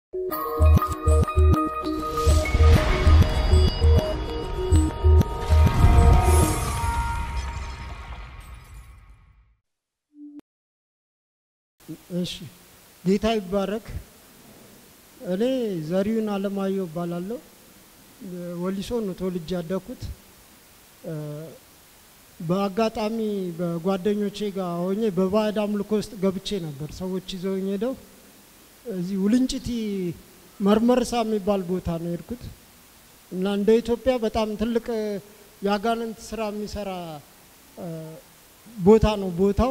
እሺ ጌታ ይባረክ። እኔ ዘሪሁን አለማየሁ እባላለሁ። ወሊሶ ነው ተወልጄ ያደግኩት። በአጋጣሚ በጓደኞቼ ጋር ሆኜ በባዕድ አምልኮ ውስጥ ገብቼ ነበር። ሰዎች ይዘውኝ ሄደው እዚህ ውልንጭቲ መርመርሳ የሚባል ቦታ ነው የሄድኩት እና እንደ ኢትዮጵያ በጣም ትልቅ የአጋንንት ስራ የሚሰራ ቦታ ነው ቦታው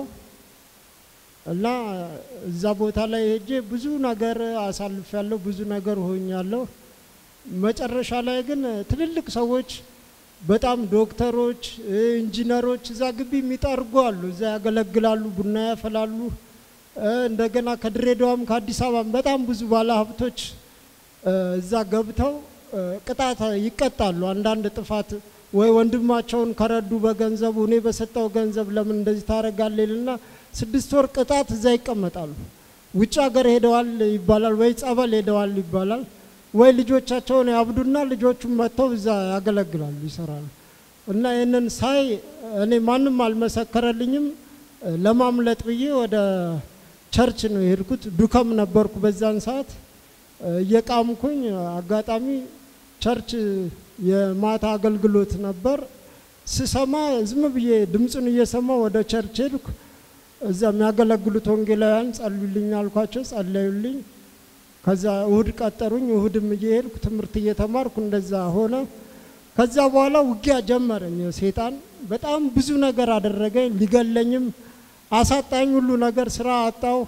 እና እዛ ቦታ ላይ ሄጄ ብዙ ነገር አሳልፍ ያለሁ ብዙ ነገር ሆኛለሁ። መጨረሻ ላይ ግን ትልልቅ ሰዎች በጣም ዶክተሮች፣ ኢንጂነሮች እዛ ግቢ የሚጠርጉ አሉ። እዛ ያገለግላሉ፣ ቡና ያፈላሉ። እንደገና ከድሬዳዋም ከአዲስ አበባም በጣም ብዙ ባለ ሀብቶች እዛ ገብተው ቅጣት ይቀጣሉ። አንዳንድ ጥፋት ወይ ወንድማቸውን ከረዱ በገንዘቡ እኔ በሰጠው ገንዘብ ለምን እንደዚህ ታደርጋለህ ይልና ስድስት ወር ቅጣት እዛ ይቀመጣሉ። ውጭ ሀገር ሄደዋል ይባላል፣ ወይ ጸበል ሄደዋል ይባላል፣ ወይ ልጆቻቸውን ያብዱና ልጆቹን መጥተው እዛ ያገለግላሉ፣ ይሰራሉ። እና ይህንን ሳይ እኔ ማንም አልመሰከረልኝም። ለማምለጥ ብዬ ወደ ቸርች ነው የሄድኩት። ዱከም ነበርኩ በዛን ሰዓት እየቃምኩኝ፣ አጋጣሚ ቸርች የማታ አገልግሎት ነበር። ስሰማ ዝም ብዬ ድምፁን እየሰማ ወደ ቸርች ሄድኩ። እዛ የሚያገለግሉት ወንጌላውያን ጸልዩልኝ አልኳቸው፣ ጸለዩልኝ። ከዛ እሁድ ቀጠሩኝ። እሁድም እየሄድኩ ትምህርት እየተማርኩ እንደዛ ሆነ። ከዛ በኋላ ውጊያ ጀመረኝ። ሴጣን በጣም ብዙ ነገር አደረገኝ። ሊገለኝም አሳጣኝ። ሁሉ ነገር ስራ አጣው።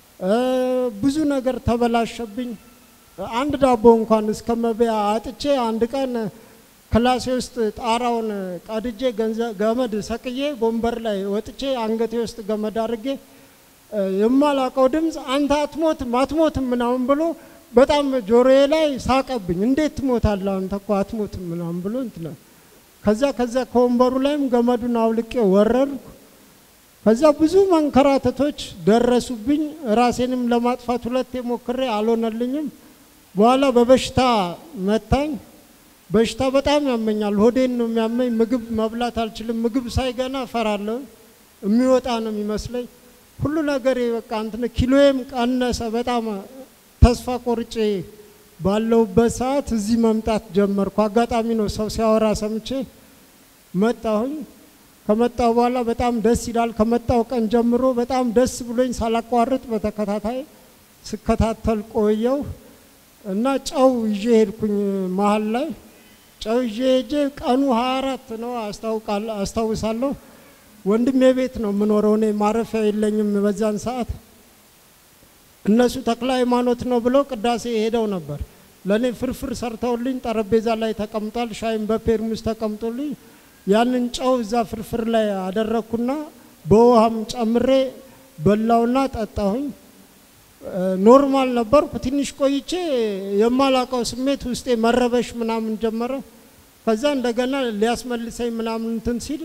ብዙ ነገር ተበላሸብኝ። አንድ ዳቦ እንኳን እስከ መብያ አጥቼ አንድ ቀን ክላሴ ውስጥ ጣራውን ቀድጄ ገመድ ሰቅዬ ወንበር ላይ ወጥቼ አንገቴ ውስጥ ገመድ አድርጌ የማላቀው ድምፅ አንተ አትሞትም አትሞትም ምናምን ብሎ በጣም ጆሮዬ ላይ ሳቀብኝ። እንዴት ትሞታለህ አንተ እኮ አትሞትም ምናምን ብሎ እንትን ከዛ ከዛ ከወንበሩ ላይም ገመዱን አውልቄ ወረድኩ። ከዛ ብዙ መንከራተቶች ደረሱብኝ። ራሴንም ለማጥፋት ሁለቴ ሞክሬ አልሆነልኝም። በኋላ በበሽታ መታኝ። በሽታ በጣም ያመኛል። ሆዴን ነው የሚያመኝ። ምግብ መብላት አልችልም። ምግብ ሳይገና እፈራለሁ። የሚወጣ ነው የሚመስለኝ። ሁሉ ነገሬ በቃ እንትን ኪሎዬም ቀነሰ። በጣም ተስፋ ቆርጬ ባለውበት ሰዓት እዚህ መምጣት ጀመርኩ። አጋጣሚ ነው ሰው ሲያወራ ሰምቼ መጣሁኝ። ከመጣሁ በኋላ በጣም ደስ ይላል። ከመጣሁ ቀን ጀምሮ በጣም ደስ ብሎኝ ሳላቋርጥ በተከታታይ ስከታተል ቆየው እና ጨው ይዤ ሄድኩኝ መሀል ላይ ጨው ይዤ ሄጄ ቀኑ 24 ነው አስታውሳለሁ። ወንድሜ ቤት ነው የምኖረው። እኔ ማረፊያ የለኝም በዛን ሰዓት። እነሱ ተክለ ሃይማኖት ነው ብለው ቅዳሴ ሄደው ነበር። ለእኔ ፍርፍር ሰርተውልኝ ጠረጴዛ ላይ ተቀምጧል። ሻይም በፔርሙስ ተቀምጦልኝ ያንን ጨው እዛ ፍርፍር ላይ አደረግኩና በውሃም ጨምሬ በላውና ጠጣሁኝ። ኖርማል ነበርኩ። ትንሽ ቆይቼ የማላቀው ስሜት ውስጤ መረበሽ ምናምን ጀመረ። ከዛ እንደገና ሊያስመልሰኝ ምናምን እንትን ሲል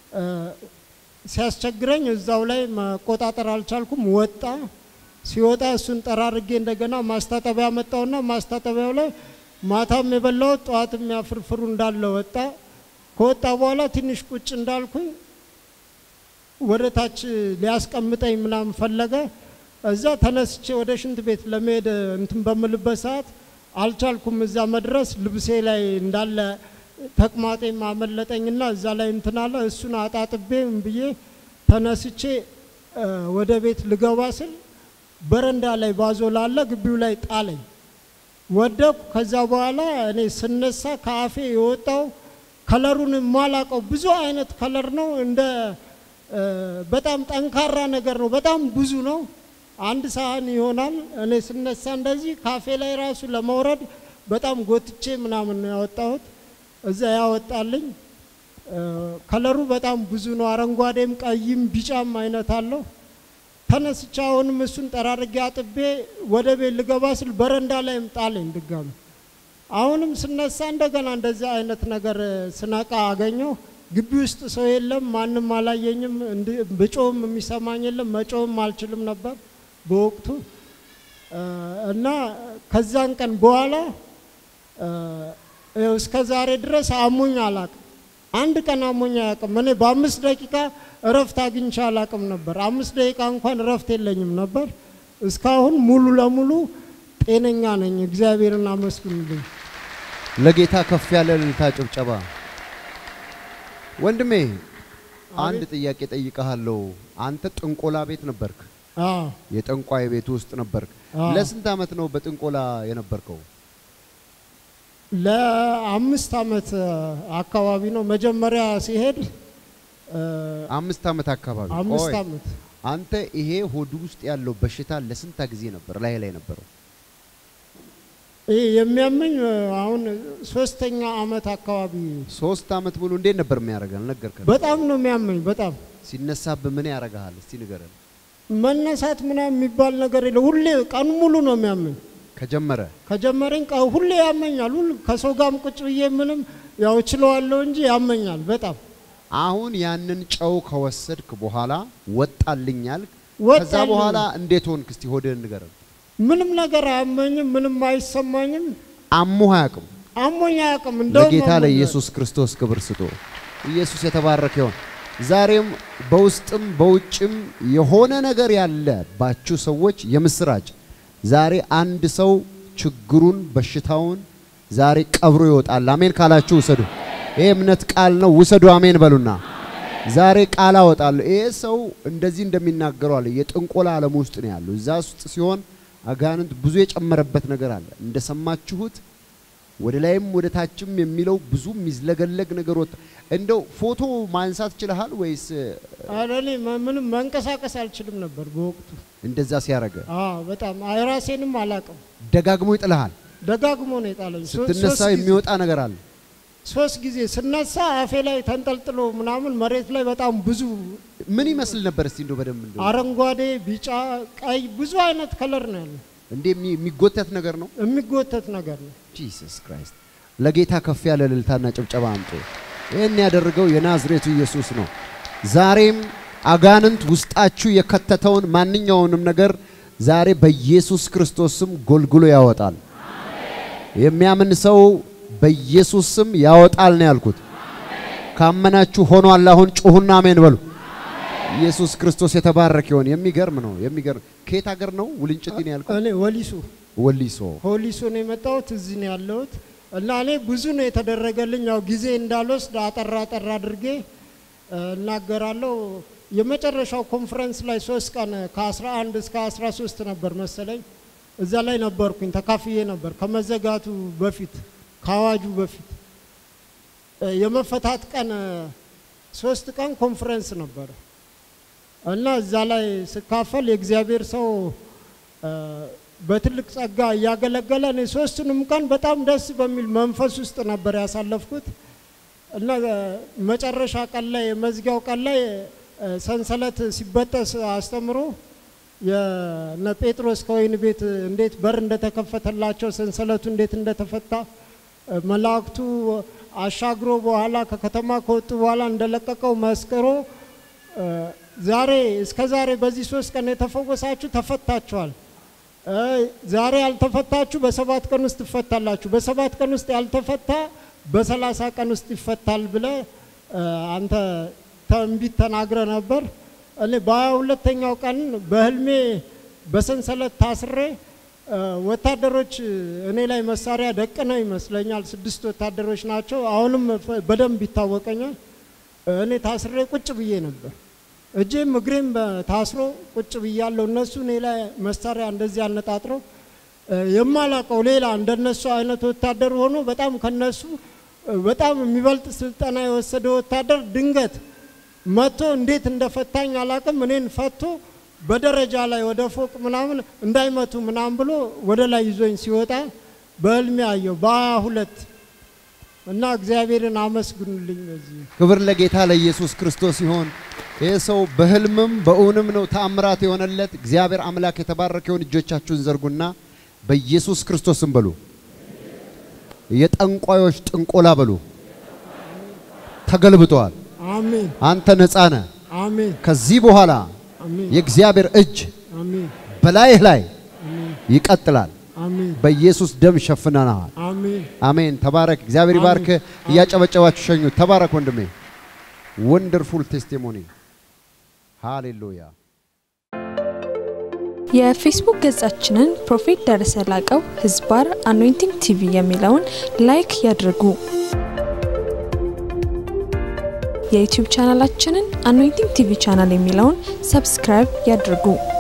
ሲያስቸግረኝ እዛው ላይ መቆጣጠር አልቻልኩም። ወጣ። ሲወጣ እሱን ጠራርጌ እንደገና ማስታጠቢያ መጣውና ማስታጠቢያው ላይ ማታም የበላሁት ጠዋትም ያፍርፍሩ እንዳለ ወጣ። ከወጣ በኋላ ትንሽ ቁጭ እንዳልኩኝ ወደ ታች ሊያስቀምጠኝ ምናምን ፈለገ። እዛ ተነስቼ ወደ ሽንት ቤት ለመሄድ እንትን በምልበት ሰዓት አልቻልኩም። እዛ መድረስ ልብሴ ላይ እንዳለ ተቅማጤ ማመለጠኝና እዛ ላይ እንትን አለ። እሱን አጣጥቤ ብዬ ተነስቼ ወደ ቤት ልገባ ስል በረንዳ ላይ ባዞ ላለ ግቢው ላይ ጣለኝ። ወደኩ። ከዛ በኋላ እኔ ስነሳ ከአፌ የወጣው ከለሩን የማላቀው ብዙ አይነት ከለር ነው። እንደ በጣም ጠንካራ ነገር ነው። በጣም ብዙ ነው። አንድ ሳህን ይሆናል። እኔ ስነሳ እንደዚህ ካፌ ላይ ራሱ ለመውረድ በጣም ጎትቼ ምናምን ነው ያወጣሁት። እዛ ያወጣልኝ ከለሩ በጣም ብዙ ነው። አረንጓዴም፣ ቀይም፣ ቢጫም አይነት አለው። ተነስቼ አሁንም እሱን ጠራርጌ አጥቤ ወደ ቤት ልገባ ስል በረንዳ ላይም ጣለኝ ድጋሚ። አሁንም ስነሳ እንደገና እንደዚህ አይነት ነገር ስነቃ አገኘው። ግቢ ውስጥ ሰው የለም፣ ማንም አላየኝም። ብጮም የሚሰማኝ የለም፣ መጮም አልችልም ነበር በወቅቱ። እ፣ እና ከዛን ቀን በኋላ እ፣ ይኸው እስከ ዛሬ ድረስ አሞኝ አላቅም። አንድ ቀን አሞኝ አያውቅም። እኔ በአምስት ደቂቃ እረፍት አግኝቼ አላቅም ነበር። አምስት ደቂቃ እንኳን እረፍት የለኝም ነበር። እስካሁን ሙሉ ለሙሉ ጤነኛ ነኝ። እግዚአብሔርን አመስግኑልኝ። ለጌታ ከፍ ያለ እልልታ ጭብጨባ። ወንድሜ አንድ ጥያቄ ጠይቀሃለሁ። አንተ ጥንቆላ ቤት ነበርክ፣ አዎ የጠንቋይ ቤት ውስጥ ነበርክ። አዎ። ለስንት ዓመት ነው በጥንቆላ የነበርከው? ለአምስት ዓመት አካባቢ ነው መጀመሪያ ሲሄድ እ፣ አምስት ዓመት አካባቢ። አምስት ቆይ፣ ዓመት አንተ ይሄ ሆድ ውስጥ ያለው በሽታ ለስንት ጊዜ ነበር ላይ ላይ ነበረው? ይህ የሚያመኝ እ፣ አሁን ሶስተኛ ዓመት አካባቢ ሶስት ዓመት ሙሉ እንዴት ነበር የሚያደርገን? ነገርከን። በጣም ነው የሚያመኝ። በጣም ሲነሳብህ ምን ያደርግሃል? እስቲ ንገረን። መነሳት ምናምን የሚባል ነገር የለ። ሁሌ ቀኑ ሙሉ ነው የሚያመኝ። ከጀመረ ከጀመረኝ ቀ ሁሌ ያመኛል። ሁሉ ከሰው ጋርም ቁጭ ብዬ ምንም ያው እችለዋለሁ እንጂ ያመኛል በጣም አሁን ያንን ጨው ከወሰድክ በኋላ ወጣልኛል። ከዛ ወጣልኝ። በኋላ እንዴት ሆንክ? እስቲ ሆድህን ንገረን። ምንም ነገር አያመኝም፣ ምንም አይሰማኝም። አሞህ አያውቅም። አሞኝ አያውቅም። እንደውም ለጌታ አሞኛል። ለኢየሱስ ክርስቶስ ክብር ስጡ። ኢየሱስ የተባረከ ይሁን። ዛሬም በውስጥም በውጭም የሆነ ነገር ያለባችሁ ሰዎች የምስራች፣ ዛሬ አንድ ሰው ችግሩን በሽታውን ዛሬ ቀብሮ ይወጣል። አሜን ካላችሁ ውሰዱ። ይሄ እምነት ቃል ነው። ውሰዱ። አሜን በሉና ዛሬ ቃል አወጣለሁ። ይሄ ሰው እንደዚህ እንደሚናገረው አለ የጥንቆላ ዓለም ውስጥ ነው ያለው። እዛ ውስጥ ሲሆን አጋንንት ብዙ የጨመረበት ነገር አለ እንደሰማችሁት ወደ ላይም ወደ ታችም የሚለው ብዙ የሚዝለገለግ ነገር ወጣ። እንደው ፎቶ ማንሳት ችለሃል ወይስ ኧረ እኔ መ- ምንም መንቀሳቀስ አልችልም ነበር በወቅቱ። እንደዛ ሲያረገ አዎ በጣም አይ ራሴንም አላውቅም። ደጋግሞ ይጥልሃል? ደጋግሞ ነው የጣለኝ። ሶ- ስትነሳ ሶስት ጊዜ- የሚወጣ ነገር አለ። ሶስት ጊዜ ስነሳ አፌ ላይ ተንጠልጥሎ ምናምን መሬት ላይ በጣም ብዙ ምን ይመስል ነበር? እስቲ እንደው በደንብ እንደው አረንጓዴ፣ ቢጫ፣ ቀይ ብዙ አይነት ከለር ነው ያለው። እንዴ የሚ- የሚጎተት ነገር ነው። የሚጎተት ነገር ነው። ጂሰስ ክራይስት ለጌታ ከፍ ያለ እልልታና ጭብጨባ አምጡ። ይህን ያደረገው የናዝሬቱ ኢየሱስ ነው። ዛሬም አጋንንት ውስጣችሁ የከተተውን ማንኛውንም ነገር ዛሬ በኢየሱስ ክርስቶስ ስም ጎልጉሎ ያወጣል። የሚያምን ሰው በኢየሱስ ስም ያወጣል ነው ያልኩት። ካመናችሁ ሆኗል። አሁን ጩሁና አሜን በሉ። ኢየሱስ ክርስቶስ የተባረከ ይሁን። የሚገርም ነው። የሚገርም ከየት ሀገር ነው? ውልንጭቲ ነው ያልኩት። እኔ ወሊሶ ወሊሶ ሆሊሶ ነው የመጣሁት። እዚህ ነው ያለሁት እና እኔ ብዙ ነው የተደረገልኝ። ያው ጊዜ እንዳልወስድ አጠራ አጠራ አድርጌ እ፣ እናገራለሁ። የመጨረሻው ኮንፈረንስ ላይ ሶስት ቀን ከ11 እስከ 13 ነበር መሰለኝ እዛ ላይ ነበርኩኝ። ተካፍዬ ነበር ከመዘጋቱ በፊት ከአዋጁ በፊት እ፣ የመፈታት ቀን እ፣ ሶስት ቀን ኮንፈረንስ ነበረ እና እዛ ላይ ስካፈል የእግዚአብሔር ሰው እ፣ በትልቅ ጸጋ እያገለገለ እኔ ሶስቱንም ቀን በጣም ደስ በሚል መንፈስ ውስጥ ነበር ያሳለፍኩት እና እ፣ መጨረሻ ቀን ላይ የመዝጊያው ቀን ላይ እ፣ ሰንሰለት ሲበጠስ አስተምሮ የነ ጴጥሮስ ከወይን ቤት እንዴት በር እንደተከፈተላቸው ሰንሰለቱ እንዴት እንደተፈታ እ፣ መላእክቱ አሻግሮ በኋላ ከከተማ ከወጡ በኋላ እንደለቀቀው መስክሮ እ፣ ዛሬ እስከ ዛሬ በዚህ ሶስት ቀን የተፈወሳችሁ ተፈታችኋል። እ፣ ዛሬ ያልተፈታችሁ በሰባት ቀን ውስጥ ትፈታላችሁ። በሰባት ቀን ውስጥ ያልተፈታ በሰላሳ ቀን ውስጥ ይፈታል ብለ እ፣ አንተ ትንቢት ተናግረ ነበር። እኔ በሀያ ሁለተኛው ቀን በህልሜ በሰንሰለት ታስሬ እ፣ ወታደሮች እኔ ላይ መሳሪያ ደቅነው ይመስለኛል። ስድስት ወታደሮች ናቸው። አሁንም ፈ- በደንብ ይታወቀኛል። እኔ ታስሬ ቁጭ ብዬ ነበር። እጄም እግሬም በ- ታስሮ ቁጭ ብያለሁ። እነሱ እኔ ላይ መሳሪያ እንደዚህ አነጣጥረው እ፣ የማላቀው ሌላ እንደነሱ አይነት ወታደር ሆኖ በጣም ከነሱ እ፣ በጣም የሚበልጥ ስልጠና የወሰደ ወታደር ድንገት መጥቶ እንዴት እንደፈታኝ አላቅም። እኔን ፈቶ በደረጃ ላይ ወደ ፎቅ ምናምን እንዳይመቱ ምናምን ብሎ ወደ ላይ ይዞኝ ሲወጣ በህልሜ አየሁ በሀያ ሁለት እና እግዚአብሔርን አመስግኑልኝ በዚህ ክብር ለጌታ ለኢየሱስ ክርስቶስ ይሆን። ይህ ሰው በህልምም በእውንም ነው ተአምራት የሆነለት። እግዚአብሔር አምላክ የተባረከውን እጆቻችሁን ዘርጉና በኢየሱስ ክርስቶስም በሉ። የጠንቋዮች ጥንቆላ በሉ ተገልብጠዋል። አሜን አንተ ነፃ ነህ። አሜን ከዚህ በኋላ አሜን የእግዚአብሔር እጅ አሜን በላይህ ላይ አሜን ይቀጥላል። አሜን በኢየሱስ ደም ሸፍነናል። አሜን አሜን። ተባረክ። እግዚአብሔር አሜን። ይባርክ። እያጨበጨባችሁ ሸኙት። ተባረክ ወንድሜ። ወንደርፉል ቴስቲሞኒ ሃሌሉያ። የፌስቡክ ገጻችንን ፕሮፌት ደረሰ ላቀው ህዝባር አኖይንቲንግ ቲቪ የሚለውን ላይክ ያድርጉ። የዩቲዩብ ቻናላችንን አኖይንቲንግ ቲቪ ቻናል የሚለውን ሰብስክራይብ ያድርጉ።